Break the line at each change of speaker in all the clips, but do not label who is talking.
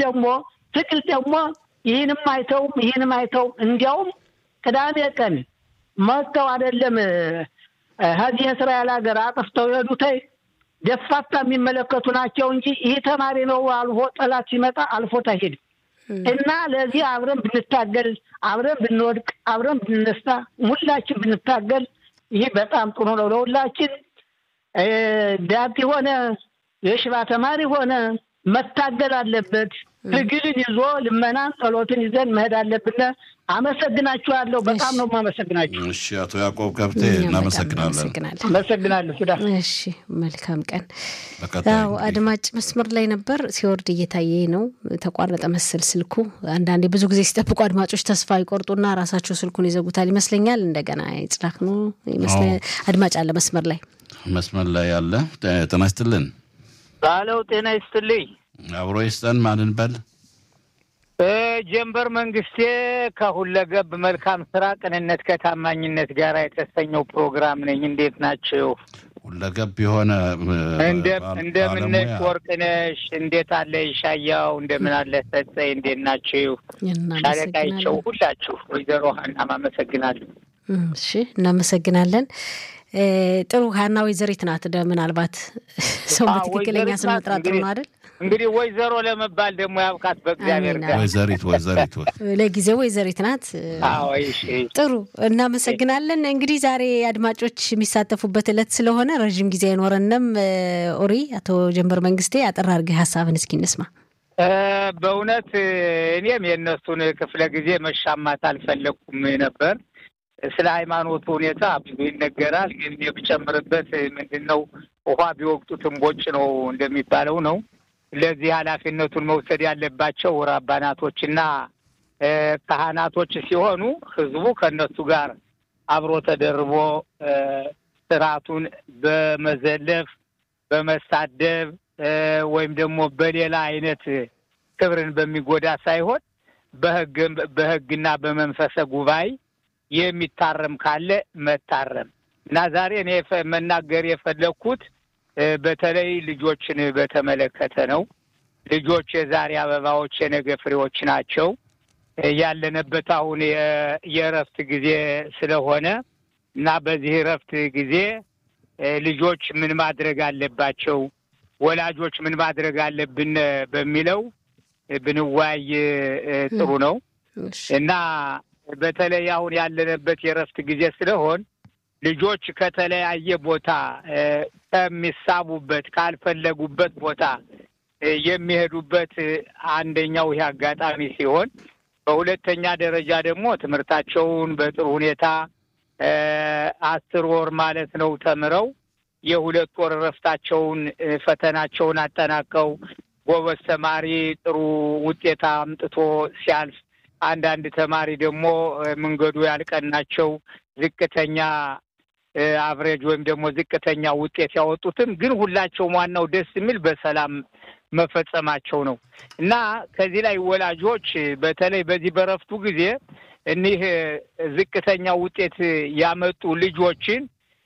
ደግሞ ትግል ደግሞ ይህንም አይተውም ይህንም አይተውም እንዲያውም ቅዳሜ ቀን መጥተው አይደለም ከዚህ የእስራኤል ሀገር አጥፍተው የሄዱተይ ደፋታ የሚመለከቱ ናቸው እንጂ ይህ ተማሪ ነው አልፎ ጠላት ሲመጣ አልፎት አይሄድም። እና ለዚህ አብረን ብንታገል፣ አብረን ብንወድቅ፣ አብረን ብንነሳ፣ ሁላችን ብንታገል ይህ በጣም ጥሩ ነው ለሁላችን። ዳቲ ሆነ የሽባ ተማሪ ሆነ መታገል አለበት። ትግልን ይዞ ልመናን፣ ጸሎትን ይዘን መሄድ አለብን። አመሰግናችኋለሁ። በጣም ነው የማመሰግናችሁ።
እሺ፣ አቶ ያዕቆብ ከብቴ እናመሰግናለን።
አመሰግናለሁ። ሱዳ
እሺ፣ መልካም ቀን።
በቀጣይ
ያው አድማጭ መስመር ላይ ነበር ሲወርድ እየታየ ነው። ተቋረጠ መሰል ስልኩ። አንዳንዴ ብዙ ጊዜ ሲጠብቁ አድማጮች ተስፋ ይቆርጡና ራሳቸው ስልኩን ይዘጉታል ይመስለኛል። እንደገና ይጽላክ ነው አድማጭ አለ መስመር ላይ
መስመር ላይ ያለ ጤና ይስጥልን።
ባለው ጤና ይስጥልኝ።
አብሮ ይስጠን። ማንን በል
ጀንበር መንግስቴ ከሁለገብ መልካም ስራ ቅንነት ከታማኝነት ጋር የተሰኘው ፕሮግራም ነኝ። እንዴት ናችሁ?
ሁለገብ የሆነ
እንደምነሽ ወርቅነሽ፣ እንዴት አለ ይሻያው፣ እንደምን አለ ሰጠኝ፣ እንዴት ናችሁ? ሻለቃይቸው ሁላችሁ፣ ወይዘሮ ሀናም አመሰግናለሁ።
እሺ እናመሰግናለን። ጥሩ ሀና ወይዘሪት ናት። ምናልባት ሰው በትክክለኛ ስም መጥራት ጥሩ ነው አይደል?
እንግዲህ ወይዘሮ ለመባል ደግሞ ያብቃት በእግዚአብሔር ጋር።
ወይዘሪት ወይዘሪት
ለጊዜው ወይዘሪት ናት። ጥሩ እናመሰግናለን። እንግዲህ ዛሬ አድማጮች የሚሳተፉበት ዕለት ስለሆነ ረዥም ጊዜ አይኖረንም። ኦሪ አቶ ጀንበር መንግስቴ አጠር አድርገህ ሀሳብን እስኪ እንስማ።
በእውነት እኔም የእነሱን ክፍለ ጊዜ መሻማት አልፈለግኩም ነበር። ስለ ሃይማኖቱ ሁኔታ ብዙ ይነገራል። ግን የብጨምርበት ምንድን ነው ውሃ ቢወቅጡት እምቦጭ ነው እንደሚባለው ነው። ለዚህ ኃላፊነቱን መውሰድ ያለባቸው ራባናቶችና ካህናቶች ሲሆኑ ህዝቡ ከእነሱ ጋር አብሮ ተደርቦ ስርዓቱን በመዘለፍ በመሳደብ ወይም ደግሞ በሌላ አይነት ክብርን በሚጎዳ ሳይሆን በህግ በህግና በመንፈሰ ጉባኤ የሚታረም ካለ መታረም እና ዛሬ እኔ መናገር የፈለግኩት በተለይ ልጆችን በተመለከተ ነው። ልጆች የዛሬ አበባዎች የነገ ፍሬዎች ናቸው። ያለንበት አሁን የእረፍት ጊዜ ስለሆነ እና በዚህ እረፍት ጊዜ ልጆች ምን ማድረግ አለባቸው፣ ወላጆች ምን ማድረግ አለብን በሚለው ብንወያይ ጥሩ ነው እና በተለይ አሁን ያለንበት የእረፍት ጊዜ ስለሆን ልጆች ከተለያየ ቦታ ከሚሳቡበት ካልፈለጉበት ቦታ የሚሄዱበት አንደኛው ይህ አጋጣሚ ሲሆን፣ በሁለተኛ ደረጃ ደግሞ ትምህርታቸውን በጥሩ ሁኔታ አስር ወር ማለት ነው ተምረው የሁለት ወር እረፍታቸውን ፈተናቸውን አጠናቀው ጎበዝ ተማሪ ጥሩ ውጤት አምጥቶ ሲያልፍ አንዳንድ ተማሪ ደግሞ መንገዱ ያልቀናቸው ዝቅተኛ አቭሬጅ ወይም ደግሞ ዝቅተኛ ውጤት ያወጡትም ግን ሁላቸውም ዋናው ደስ የሚል በሰላም መፈጸማቸው ነው እና ከዚህ ላይ ወላጆች በተለይ በዚህ በረፍቱ ጊዜ እኒህ ዝቅተኛ ውጤት ያመጡ ልጆችን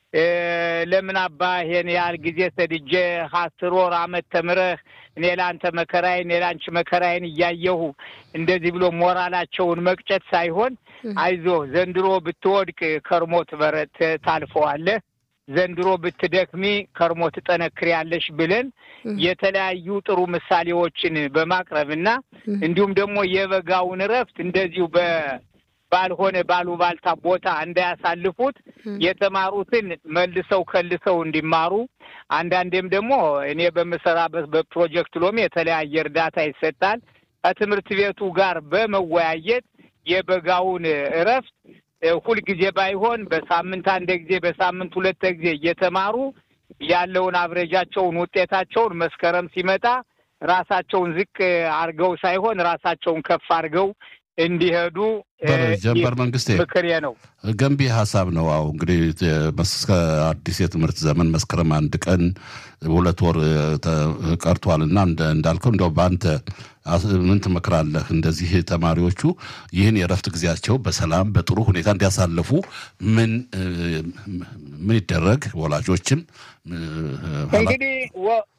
ለምን አባ ይሄን ያህል ጊዜ ሰድጄ አስር ወር አመት ተምረህ እኔ ለአንተ መከራዬን እኔ ለአንቺ መከራዬን እያየሁ እንደዚህ ብሎ ሞራላቸውን መቅጨት ሳይሆን አይዞህ ዘንድሮ ብትወድቅ ከርሞ ትበረት ታልፈዋለህ፣ ዘንድሮ ብትደክሚ ከርሞ ትጠነክሪያለሽ ብለን የተለያዩ ጥሩ ምሳሌዎችን በማቅረብ እና እንዲሁም ደግሞ የበጋውን እረፍት እንደዚሁ በ ባልሆነ ባሉባልታ ቦታ እንዳያሳልፉት የተማሩትን መልሰው ከልሰው እንዲማሩ አንዳንዴም ደግሞ እኔ በምሰራበት በፕሮጀክት ሎሚ የተለያየ እርዳታ ይሰጣል። ከትምህርት ቤቱ ጋር በመወያየት የበጋውን እረፍት ሁልጊዜ ባይሆን በሳምንት አንድ ጊዜ በሳምንት ሁለት ጊዜ እየተማሩ ያለውን አብረጃቸውን ውጤታቸውን መስከረም ሲመጣ ራሳቸውን ዝቅ አድርገው ሳይሆን ራሳቸውን ከፍ አድርገው እንዲሄዱ
ጀንበር መንግስቴ
ምክሬ ነው።
ገንቢ ሀሳብ ነው። አዎ እንግዲህ እስከ አዲስ የትምህርት ዘመን መስከረም አንድ ቀን ሁለት ወር ቀርቷል እና እንዳልከው እንደው በአንተ ምን ትመክራለህ? እንደዚህ ተማሪዎቹ ይህን የእረፍት ጊዜያቸው በሰላም በጥሩ ሁኔታ እንዲያሳልፉ ምን ምን ይደረግ? ወላጆችም
እንግዲህ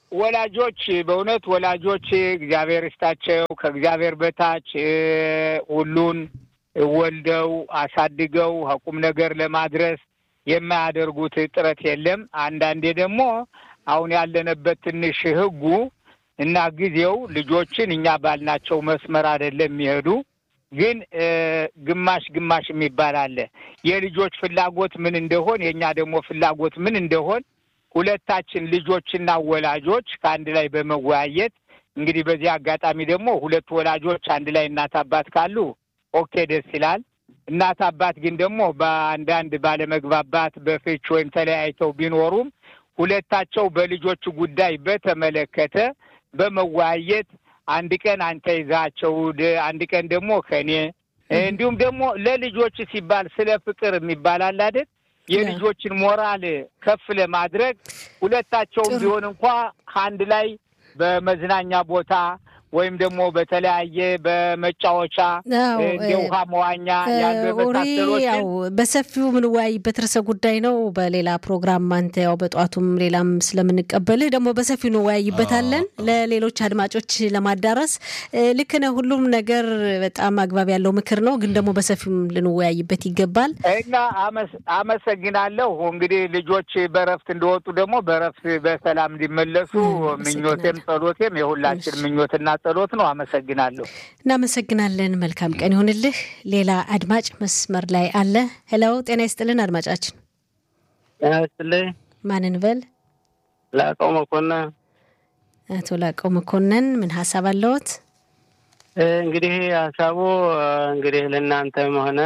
ወላጆች በእውነት ወላጆች እግዚአብሔር ይስጣቸው ከእግዚአብሔር በታች ሁሉን ወልደው አሳድገው ቁም ነገር ለማድረስ የማያደርጉት ጥረት የለም። አንዳንዴ ደግሞ አሁን ያለንበት ትንሽ ሕጉ እና ጊዜው ልጆችን እኛ ባልናቸው መስመር አይደለም የሚሄዱ ግን ግማሽ ግማሽ የሚባል አለ። የልጆች ፍላጎት ምን እንደሆን የእኛ ደግሞ ፍላጎት ምን እንደሆን ሁለታችን ልጆችና ወላጆች ከአንድ ላይ በመወያየት እንግዲህ በዚህ አጋጣሚ ደግሞ ሁለት ወላጆች አንድ ላይ እናት አባት ካሉ ኦኬ ደስ ይላል። እናት አባት ግን ደግሞ በአንዳንድ ባለመግባባት በፍች ወይም ተለያይተው ቢኖሩም ሁለታቸው በልጆች ጉዳይ በተመለከተ በመወያየት አንድ ቀን አንተ ይዛቸው፣ አንድ ቀን ደግሞ ከኔ እንዲሁም ደግሞ ለልጆች ሲባል ስለ ፍቅር የሚባል አለ አይደል? የልጆችን ሞራል ከፍ ለማድረግ ሁለታቸውም ቢሆን እንኳ አንድ ላይ በመዝናኛ ቦታ ወይም ደግሞ በተለያየ በመጫወቻ እንደ ውሃ መዋኛ ያሉ
ያው በሰፊው የምንወያይበት ርዕሰ ጉዳይ ነው። በሌላ ፕሮግራም አንተ ያው በጠዋቱም ሌላም ስለምንቀበልህ ደግሞ በሰፊው እንወያይበታለን ለሌሎች አድማጮች ለማዳረስ። ልክ ነህ። ሁሉም ነገር በጣም አግባብ ያለው ምክር ነው፣ ግን ደግሞ በሰፊውም ልንወያይበት ይገባል
እና አመሰግናለሁ። እንግዲህ ልጆች በረፍት እንደወጡ ደግሞ በረፍት በሰላም እንዲመለሱ ምኞቴም ጸሎቴም የሁላችን ምኞትና ጸሎት ነው። አመሰግናለሁ።
እናመሰግናለን። መልካም ቀን ይሁንልህ። ሌላ አድማጭ መስመር ላይ አለ። ሄለው ጤና ይስጥልን አድማጫችን።
ጤና ይስጥልኝ።
ማንን በል?
ላቀው መኮንን።
አቶ ላቀው መኮንን ምን ሀሳብ አለዎት?
እንግዲህ ሀሳቡ እንግዲህ ለእናንተም ሆነ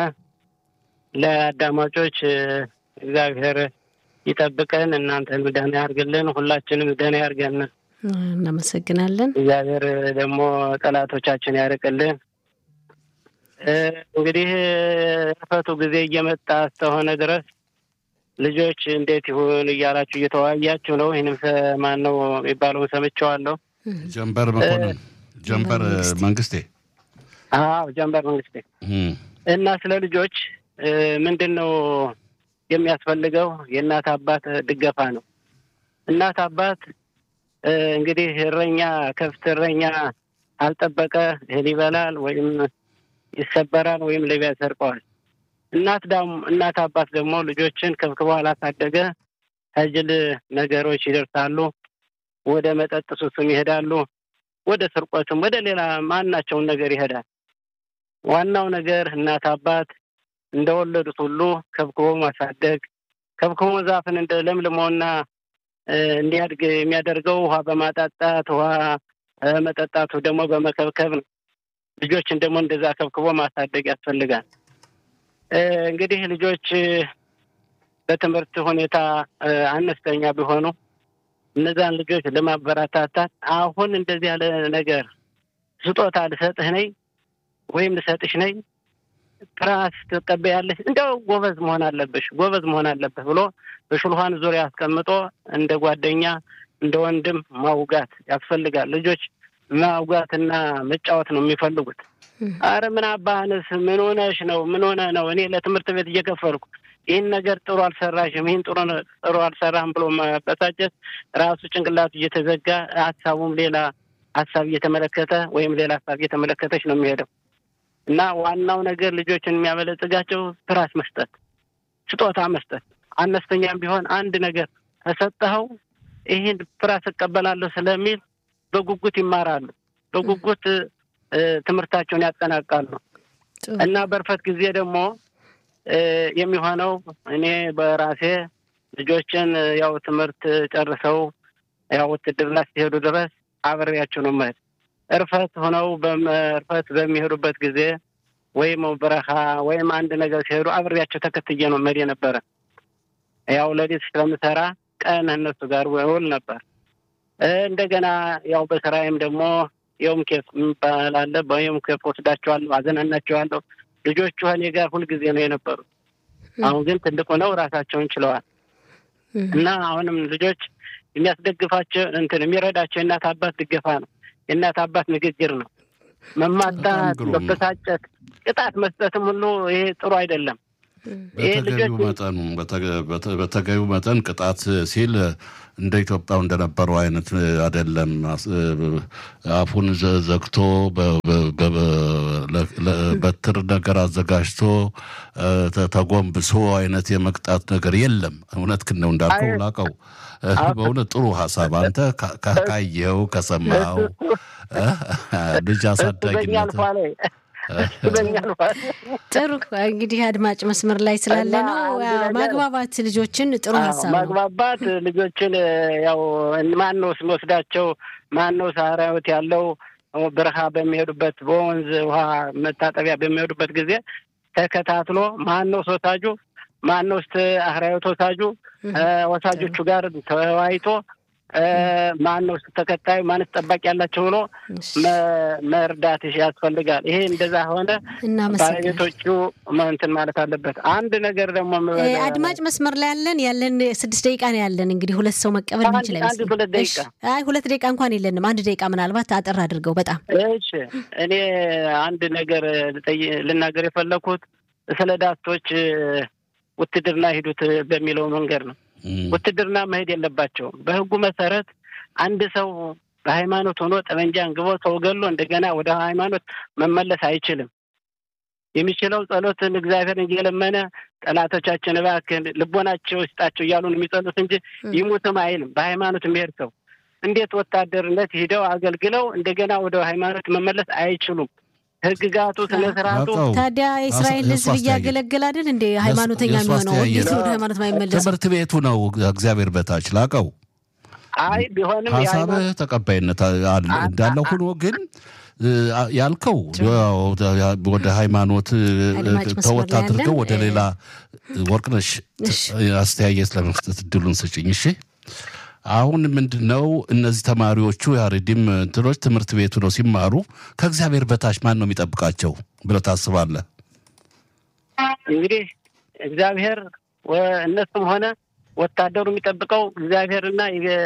ለአዳማጮች እግዚአብሔር ይጠብቀን፣ እናንተን ደህና ያርግልን፣ ሁላችንም ደህና ያርገን።
እናመሰግናለን።
እግዚአብሔር ደግሞ ጠላቶቻችን ያርቅልን። እንግዲህ እርፈቱ ጊዜ እየመጣ እስከሆነ ድረስ ልጆች እንዴት ይሁን እያላችሁ እየተወያያችሁ ነው። ይህንም ማን ነው የሚባለውን ሰምቼዋለሁ።
ጀንበር መኮንን ጀንበር መንግስቴ።
አዎ ጀንበር መንግስቴ እና ስለ ልጆች ምንድን ነው የሚያስፈልገው? የእናት አባት ድገፋ ነው። እናት አባት እንግዲህ እረኛ ከብት እረኛ አልጠበቀ እህል ይበላል ወይም ይሰበራል ወይም ሌባ ያሰርቀዋል። እናት ዳም እናት አባት ደግሞ ልጆችን ከብክበው አላሳደገ ከጅል ነገሮች ይደርሳሉ። ወደ መጠጥ ሱስም ይሄዳሉ። ወደ ስርቆትም፣ ወደ ሌላ ማናቸውን ነገር ይሄዳል። ዋናው ነገር እናት አባት እንደወለዱት ሁሉ ከብክቦ ማሳደግ ከብክቦ ዛፍን እንደ ለምልሞና እንዲያድግ የሚያደርገው ውሃ በማጣጣት ውሃ መጠጣቱ ደግሞ በመከብከብ ነው። ልጆችን ደግሞ እንደዛ ከብክቦ ማሳደግ ያስፈልጋል። እንግዲህ ልጆች በትምህርት ሁኔታ አነስተኛ ቢሆኑ እነዛን ልጆች ለማበረታታት አሁን እንደዚህ ያለ ነገር ስጦታ ልሰጥህ ነኝ ወይም ልሰጥሽ ነኝ ትራስ ትቀበያለሽ፣ እንደው ጎበዝ መሆን አለብሽ፣ ጎበዝ መሆን አለብህ ብሎ በሽልኋን ዙሪያ አስቀምጦ እንደ ጓደኛ እንደ ወንድም ማውጋት ያስፈልጋል። ልጆች ማውጋትና መጫወት ነው የሚፈልጉት። አረ ምን አባህንስ ምን ሆነሽ ነው? ምን ሆነ ነው? እኔ ለትምህርት ቤት እየከፈልኩ ይህን ነገር ጥሩ አልሰራሽም፣ ይህን ጥሩ ጥሩ አልሰራህም ብሎ መበሳጨት ራሱ ጭንቅላቱ እየተዘጋ ሀሳቡም ሌላ ሀሳብ እየተመለከተ ወይም ሌላ ሀሳብ እየተመለከተች ነው የሚሄደው እና ዋናው ነገር ልጆችን የሚያበለጽጋቸው ትራስ መስጠት፣ ስጦታ መስጠት አነስተኛም ቢሆን አንድ ነገር ከሰጠኸው ይህን ፍራስ እቀበላለሁ ስለሚል በጉጉት ይማራሉ። በጉጉት ትምህርታቸውን ያጠናቃሉ እና በርፈት ጊዜ ደግሞ የሚሆነው እኔ በራሴ ልጆችን ያው ትምህርት ጨርሰው ያው ውትድርና ሲሄዱ ድረስ አብሬያቸው ነው መሄድ። እርፈት ሆነው እርፈት በሚሄዱበት ጊዜ ወይም በረኻ ወይም አንድ ነገር ሲሄዱ አብሬያቸው ተከትዬ ነው መሄድ የነበረ። ያው ሌሊት ስለምሰራ ቀን እነሱ ጋር ውል ነበር። እንደገና ያው በስራዬም ደግሞ የውም ኬፍ የሚባል አለ። በየውም ኬፍ ወስዳቸዋለሁ፣ አዘናናቸዋለሁ። ልጆቹ እኔ ጋር ሁልጊዜ ነው የነበሩት። አሁን ግን ትልቅ ሆነው ራሳቸውን ችለዋል እና አሁንም ልጆች የሚያስደግፋቸው እንትን የሚረዳቸው የእናት አባት ድገፋ ነው። የእናት አባት ንግግር ነው። መማታት፣ መበሳጨት፣ ቅጣት መስጠትም ሁሉ ይሄ ጥሩ አይደለም።
በተገቢው መጠኑ በተገቢው መጠን ቅጣት ሲል እንደ ኢትዮጵያው እንደነበረው አይነት አይደለም። አፉን ዘግቶ በትር ነገር አዘጋጅቶ ተጎንብሶ አይነት የመቅጣት ነገር የለም። እውነት ግን ነው እንዳልከው ላቀው በእውነት ጥሩ ሀሳብ አንተ ካየኸው ከሰማኸው ልጅ አሳዳጊነት
ጥሩ እንግዲህ አድማጭ መስመር ላይ ስላለ ነው ማግባባት ልጆችን ጥሩ ሀሳብ ነው።
ማግባባት ልጆችን ያው ማን ነው ስንወስዳቸው ማን ነው ሳራዊት ያለው በረሃ በሚሄዱበት በወንዝ ውሃ መታጠቢያ በሚሄዱበት ጊዜ ተከታትሎ ማን ነው ሶሳጁ ማን ነው ስ አህራዊት ወሳጁ ወሳጆቹ ጋር ተወያይቶ ማን ነው ተከታዩ ማንስ ጠባቂ ያላቸው ብሎ መርዳት ያስፈልጋል። ይሄ እንደዛ ሆነ ባለቤቶቹ እንትን ማለት አለበት። አንድ ነገር ደግሞ
አድማጭ መስመር ላይ ያለን ያለን ስድስት ደቂቃ ነው ያለን። እንግዲህ ሁለት ሰው መቀበል ምንችል
ሁለት ደቂቃ
አይ ሁለት ደቂቃ እንኳን የለንም። አንድ ደቂቃ ምናልባት አጠር አድርገው በጣም
እሺ። እኔ አንድ ነገር ልናገር የፈለኩት ስለ ዳቶች ውትድርና ሂዱት በሚለው መንገድ ነው። ውትድርና መሄድ የለባቸውም። በሕጉ መሰረት አንድ ሰው በሃይማኖት ሆኖ ጠመንጃ አንግቦ ሰው ገሎ እንደገና ወደ ሃይማኖት መመለስ አይችልም። የሚችለው ጸሎትን እግዚአብሔርን እየለመነ ጠላቶቻችን እባክህ ልቦናቸው ይስጣቸው እያሉ ነው የሚጸሉት እንጂ ይሙትም አይልም። በሃይማኖት የሚሄድ ሰው እንዴት ወታደርነት ሂደው አገልግለው እንደገና ወደ ሃይማኖት መመለስ አይችሉም። ህግጋቱ ስነ ስርዓቱ
ታዲያ የእስራኤል ሕዝብ እያገለገለ አይደል እንደ ሃይማኖተኛ የሚሆነው እንዴት ወደ ሃይማኖት ማይመለስ?
ትምህርት ቤቱ ነው እግዚአብሔር በታች ላቀው።
አይ ቢሆንም
ሀሳብህ ተቀባይነት እንዳለ ሆኖ ግን ያልከው ወደ ሃይማኖት ተወት አድርገው ወደ ሌላ ወርቅነሽ አስተያየት ለመስጠት እድሉን ስጭኝ። እሺ አሁን ምንድን ነው እነዚህ ተማሪዎቹ የአሬዲም እንትኖች ትምህርት ቤቱ ነው ሲማሩ ከእግዚአብሔር በታች ማን ነው የሚጠብቃቸው ብለህ ታስባለህ?
እንግዲህ እግዚአብሔር እነሱም ሆነ ወታደሩ የሚጠብቀው እግዚአብሔርና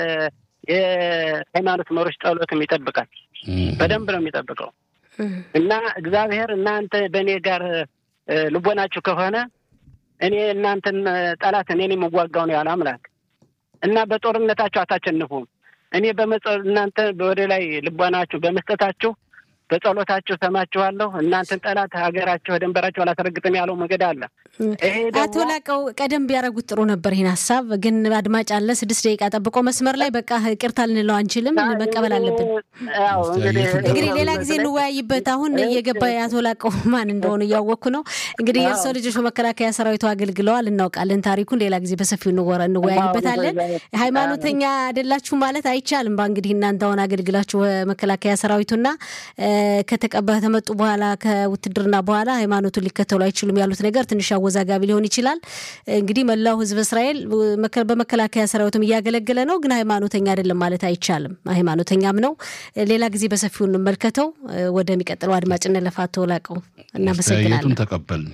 የሃይማኖት መሪዎች ጸሎትም ይጠብቃል። በደንብ ነው የሚጠብቀው እና እግዚአብሔር እናንተ በእኔ ጋር ልቦናችሁ ከሆነ እኔ እናንተን ጠላት እኔን የምዋጋው ነው ያለ አምላክ እና በጦርነታችሁ አታሸንፉም። እኔ እናንተ ወደ ላይ ልቦናችሁ በመስጠታችሁ በጸሎታችሁ ሰማችኋለሁ። እናንተን ጠላት ሀገራችሁ ደንበራችሁ አላስረግጥም ያለው መንገድ አለ።
አቶ ላቀው ቀደም ቢያደርጉት ጥሩ ነበር። ይህን ሀሳብ ግን አድማጭ አለ ስድስት ደቂቃ ጠብቆ መስመር ላይ በቃ ይቅርታ ልንለው አንችልም፣ መቀበል አለብን። እንግዲህ ሌላ ጊዜ እንወያይበት። አሁን እየገባ የአቶ ላቀው ማን እንደሆኑ እያወቅኩ ነው። እንግዲህ የእርሰው ልጆች በመከላከያ ሰራዊቱ አገልግለዋል፣ እናውቃለን ታሪኩን። ሌላ ጊዜ በሰፊው እንወያይበታለን። ሃይማኖተኛ አይደላችሁ ማለት አይቻልም። እንግዲህ እናንተ አሁን አገልግላችሁ በመከላከያ ሰራዊቱና ከተቀባ ከመጡ በኋላ ከውትድርና በኋላ ሃይማኖቱን ሊከተሉ አይችሉም ያሉት ነገር ትንሽ አወዛጋቢ ሊሆን ይችላል። እንግዲህ መላው ሕዝብ እስራኤል በመከላከያ ሰራዊትም እያገለገለ ነው፣ ግን ሃይማኖተኛ አይደለም ማለት አይቻልም። ሃይማኖተኛም ነው። ሌላ ጊዜ በሰፊው እንመልከተው። ወደሚቀጥለው አድማጭ እንለፍ። አቶ ላቀው እናመሰግናለን።
ተቀበልን።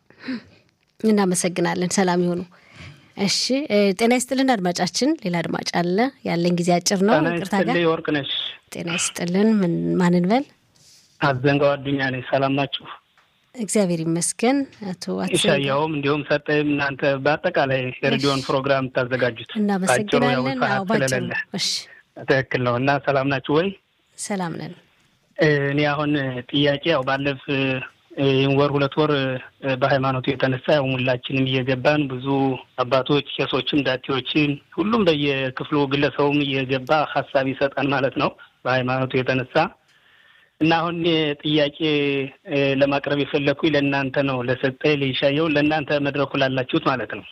እናመሰግናለን። ሰላም ይሆኑ። እሺ ጤና ይስጥልን አድማጫችን። ሌላ አድማጭ አለ። ያለን ጊዜ አጭር ነው። ይቅርታ ጋር
ወርቅ ነች።
ጤና ይስጥልን። ማንን በል?
አዘንጋው አዱኛ ነኝ። ሰላም ናችሁ?
እግዚአብሔር ይመስገን። አቶ
ኢሻያውም እንዲሁም ሰጠይም እናንተ በአጠቃላይ የሬዲዮን ፕሮግራም የምታዘጋጁት
እናመሰግናለን። ባጭሩ እሺ፣
ትክክል ነው እና ሰላም ናችሁ ወይ?
ሰላም ነን።
እኔ አሁን ጥያቄ ያው ባለፍ ይህን ወር ሁለት ወር በሃይማኖቱ የተነሳ ያው ሁላችንም እየገባን ብዙ አባቶች፣ ቄሶችም፣ ዳቴዎችም ሁሉም በየክፍሉ ግለሰቡም እየገባ ሀሳብ ይሰጣል ማለት ነው በሃይማኖቱ የተነሳ እና አሁን ጥያቄ ለማቅረብ የፈለግኩኝ ለእናንተ ነው፣ ለሰጠኝ ለይሻየው፣ ለእናንተ መድረኩ ላላችሁት ማለት ነው።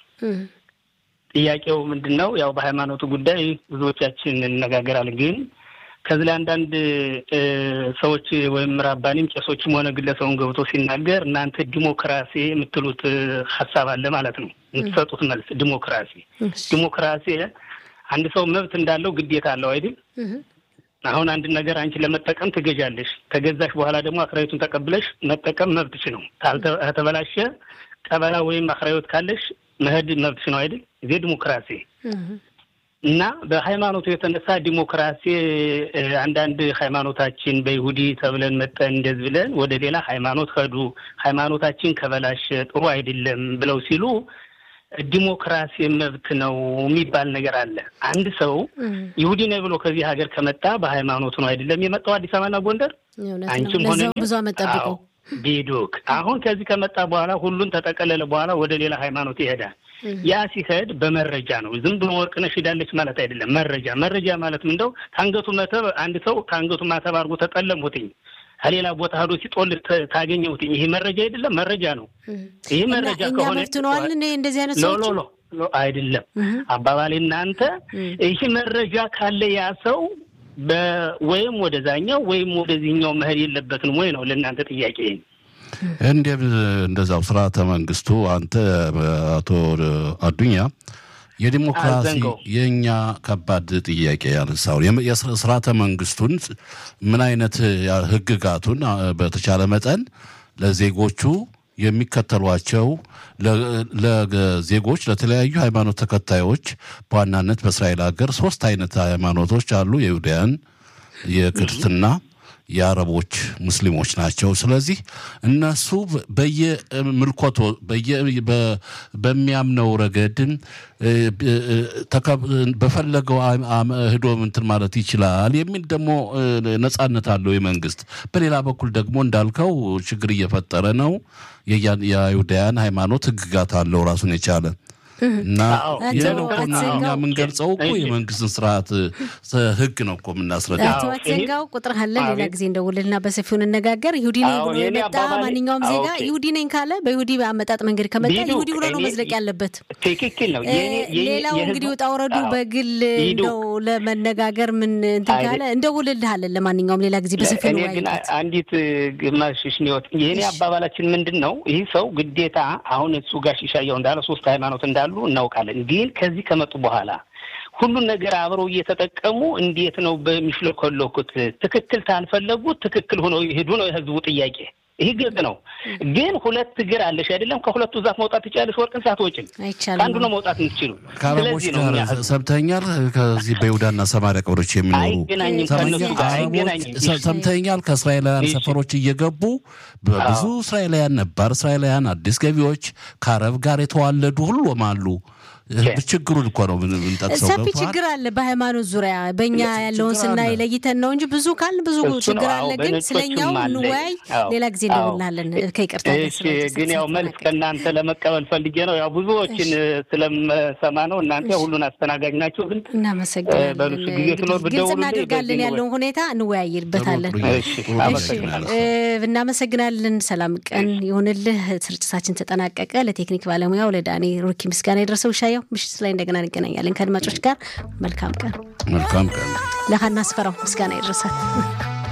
ጥያቄው ምንድን ነው? ያው በሃይማኖቱ ጉዳይ ብዙዎቻችን እንነጋገራለን ግን ከዚህ ላይ አንዳንድ ሰዎች ወይም ራባኒም ቄሶችም ሆነ ግለሰቡን ገብቶ ሲናገር እናንተ ዲሞክራሲ የምትሉት ሀሳብ አለ ማለት ነው። የምትሰጡት መልስ ዲሞክራሲ ዲሞክራሲ አንድ ሰው መብት እንዳለው ግዴታ አለው አይደል? አሁን አንድ ነገር አንቺ ለመጠቀም ትገዣለሽ። ከገዛሽ በኋላ ደግሞ አክራዮቱን ተቀብለሽ መጠቀም መብትሽ ነው። ከተበላሸ ቀበላ ወይም አክራዮት ካለሽ መሄድ መብትሽ ነው አይደል? ይዜ ዲሞክራሲ እና በሃይማኖቱ የተነሳ ዲሞክራሲ አንዳንድ ሃይማኖታችን በይሁዲ ተብለን መጠን እንደዚህ ብለን ወደ ሌላ ሃይማኖት ሄዱ፣ ሃይማኖታችን ከበላሸ ጥሩ አይደለም ብለው ሲሉ ዲሞክራሲ መብት ነው የሚባል ነገር አለ። አንድ ሰው ይሁዲ ነው ብሎ ከዚህ ሀገር ከመጣ በሃይማኖቱ ነው አይደለም የመጣው አዲስ አበባና ጎንደር አንቺም ሆነ
ብዙ ዓመት ጠብቆ
ቢዱክ አሁን ከዚህ ከመጣ በኋላ ሁሉን ተጠቀለለ በኋላ ወደ ሌላ ሃይማኖት ይሄዳል። ያ ሲሄድ በመረጃ ነው። ዝም ብሎ ወርቅነሽ ሄዳለች ማለት አይደለም። መረጃ መረጃ ማለት ምንደው ከአንገቱ መተብ አንድ ሰው ከአንገቱ ማተብ አድርጎ ተጠለምሁትኝ ከሌላ ቦታ ሄዶ ሲጦል ታገኘሁትኝ። ይሄ መረጃ አይደለም፣ መረጃ ነው። ይህ መረጃ ከሆነ
መፍትነዋል እንደዚህ አይነት
ሎ
ሰዎች
ሎ ሎ አይደለም አባባሌ እናንተ ይህ መረጃ ካለ ያ ሰው ወይም ወደዛኛው ወይም ወደዚህኛው መሄድ የለበትም ወይ ነው ለእናንተ ጥያቄ።
እንደ እንደዛው ስርዓተ መንግስቱ አንተ አቶ አዱኛ የዲሞክራሲ
አዘንገው።
የእኛ ከባድ ጥያቄ ያነሳው የስርዓተ መንግስቱን ምን አይነት ህግጋቱን አ፣ በተቻለ መጠን ለዜጎቹ የሚከተሏቸው ለ- ለዜጎች ለተለያዩ ሃይማኖት ተከታዮች በዋናነት በእስራኤል ሀገር ሶስት አይነት ሃይማኖቶች አሉ። የይሁዳያን፣ የክርስትና፣ የአረቦች ሙስሊሞች ናቸው። ስለዚህ እነሱ በየምልኮቶ በየ- በ- በሚያምነው ረገድ እ፣ እ፣ ተከብ- በፈለገው አም- አም- ሂዶ እንትን ማለት ይችላል የሚል ደግሞ እ፣ ነጻነት አለው የመንግስት። በሌላ በኩል ደግሞ እንዳልከው ችግር እየፈጠረ ነው። የያን- የአይሁዳያን ሃይማኖት ህግጋት አለው ራሱን የቻለ እና
አዎ።
ይህን
አቶ
እኮ እኛ
አትዘንጋው።
የምንገልጸው እኮ
እሺ።
የመንግስትን ስርዓት እ፣ ህግ ነው እኮ የምናስረዳ።
አቶ
አዎ፣
አትዘንጋው ቁጥር አለን። ሌላ
አቤት።
ጊዜ እንደውልና በሰፊው እንነጋገር። ይሁዲ ነኝ
አዎ፣
ብሎ
የኔ
የመጣ
አባባሌ-
ማንኛውም
አዎ፣
ዜጋ
ኦኬ።
ይሁዲ ነኝ ካለ በይሁዲ አመጣጥ መንገድ ከመጣ
ቢዱ፣
ይሁዲ ብሎ ነው
እኔ-
መዝለቅ ያለበት።
ትክክል ነው።
እ፣
የኔ- የኔ-
ሌላው
የህዝቡ-
እንግዲህ ውጣ ውረዱ
አዎ።
በግል
ሂዱ።
እንደው ለመነጋገር ምን እንትን
አይደ-
ካለ እንደውልልሃለን። ለማንኛውም ሌላ ጊዜ በሰፊው
እኔ ግን
እንወያይበት።
አንዲት ግማሽ ሽኒወት የእኔ አባባላችን ምንድን ነው? ይህ ሰው ግዴታ አሁን እሱ ጋር ሺሻያው እንዳለ ሶስት ሃይማኖት እንዳሉ እናውቃለን። ግን ከዚህ ከመጡ በኋላ ሁሉን ነገር አብረው እየተጠቀሙ እንዴት ነው በሚሽለኮለኩት? ትክክል ታልፈለጉት ትክክል ሆኖ ይሄዱ ነው የህዝቡ ጥያቄ። ይህ ግልጽ ነው። ግን ሁለት እግር አለሽ አይደለም? ከሁለቱ ዛፍ መውጣት ትችላለሽ፣ ወርቅን ሳትወጭም
አይቻልም።
ከአንዱ ነው መውጣት የምትችሉ።
ከአረቦች
ስለዚህ ነው
ጋር
እኛ ህዝቡ
ሰምተኛል። ከዚህ በይሁዳና ሰማሪያ ቀበሮች የሚኖሩ
አይገናኝም
ሰምተኛ-
ከእነሱ ጋር
አረቦች
አይገናኝም።
ሰ- ሰምተኛል። ከእስራኤላውያን
እሺ።
ሰፈሮች እየገቡ በብዙ እስራኤላውያን ነባር እስራኤላውያን አዲስ ገቢዎች ከአረብ ጋር የተዋለዱ ሁሉም አሉ። ችግሩን እኮ ነው ምን- ምንጠቅሰው
ሰፊ
ገብቶሃል?
ችግር አለ በሃይማኖት ዙሪያ። በእኛ ያለውን
ችግር
ስናይ
አለ።
ለይተን ነው እንጂ ብዙ ካል ብዙ
እሱ ነው።
ችግር
አዎ፣
አለ። ግን
በነጮቹም
ስለኛው
አለ።
እንወያይ።
አዎ፣
ሌላ ጊዜ
አዎ።
እንደውልሃለን። ከይቅርታ ጋር
እሺ
ስለ-
ግን ያው መልስ
ስለተጠናቀቀ።
ከእናንተ ለመቀበል ፈልጌ ነው። ያው ብዙዎችን ስለምሰማ ነው። እናንተ ሁሉን አስተናጋጅ ናችሁ። ግን
እናመሰግናለን።
በሉ እሱ ጊዜ
እንግዲህ
ሲኖር
ግልጽ
ብትደውሉልኝ
እናደርጋለን
በዚህ
ያለውን ሁኔታ እንወያይበታለን።
ጥሩ፣ ጥሩ፣
እሺ፣
ጥሩ
አመሰግናለሁ።
ይመስለኛል።
እ፣ እናመሰግናለን። ሰላም ቀን ይሁንልህ። ስርጭታችን ተጠናቀቀ። ለቴክኒክ ባለሙያው ለዳኒ ሩኪ ምስጋና የደረሰው ሻየው ምሽት ላይ እንደገና እንገናኛለን ከአድማጮች ጋር መልካም ቀን።
መልካም ቀን።
ለሀና አስፈራው ምስጋና ይድረሳል።